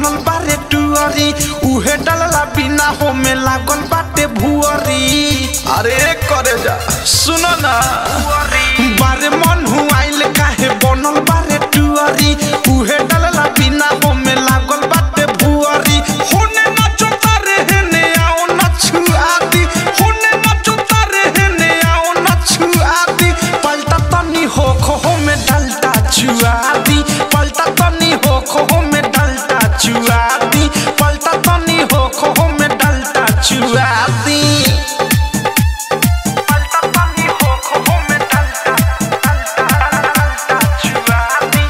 बनल बारे टुअरी उहे डलला बिना हो में लागल बाटे भुअरी अरे करे जा सुनो ना बारे मन हुआइल काहे बनल बारे टुअरी उहे डलला बिना हो में लागल बाटे भुअरी होने नाचो तारे हेने आओ नछुआती होने नाचो तारे हेने आओ नछुआती पलटा तनी हो खो में डलता चुआती पलटा तनी हो खो में डलता चुआती पलटा तनी हो खो में डलता चुआती पलटा तनी हो खो में डलता डलता चुआती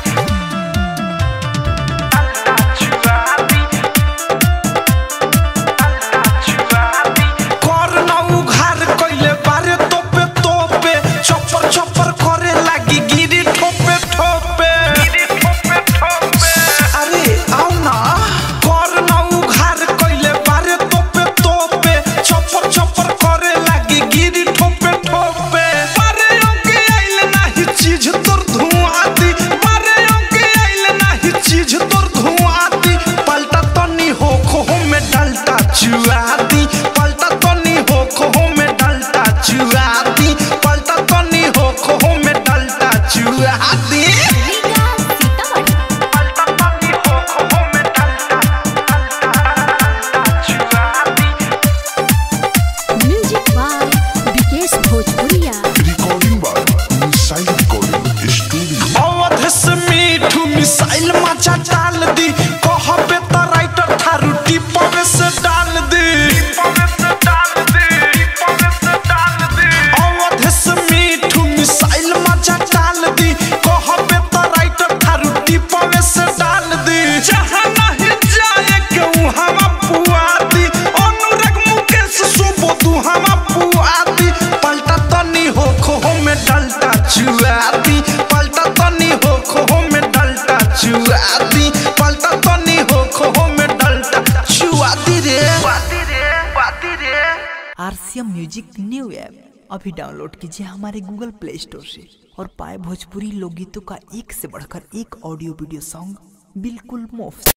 डलता चुआती करना उघार कइले बारे तोपे तोपे चप्पर चप्पर करे लागी गिरी ठोपे ठोपे अरे आओ ना करना उघार कइले बारे तोपे तोपे चप्पर चप्पर करे लागी गिरी ठोपे ठोपे बारे ओके आइले नाही चीज तोर धुआं दी बारे ओके आइले नाही चीज तोर धुआं दी पलटा तनी हो खो में डलता चुआती पलटा तनी हो खो में डलता चुआती पलटा तनी हो खो में डलता चुआती पलटा तनी हो खो में डलता डलता चुआती म्यूजिक बाय विकेश भोजपुरिया Recording by Missile Recording Studio. Awadh से मीठू मिसाइल मचा डाल दी कहबे त राइटर थारू टिपवे से डाल दी अवध से मीठू मिसाइल मचा डाल दी कहबे त राइटर थारू टिपवे से डाल दी जहां नहीं जाए के हम पुआती अनुराग मुकेश सुबोधु हम पुआती पलटा तनी हो खो में डलता चुआती पलटा तनी हो खो में डलता चुआती पलटा तनी हो खो में डलता चुआती रे आरसीएम म्यूजिक न्यू ऐप अभी डाउनलोड कीजिए हमारे गूगल प्ले स्टोर से और पाए भोजपुरी लोकगीतों का एक से बढ़कर एक ऑडियो वीडियो सॉन्ग बिल्कुल मुफ्त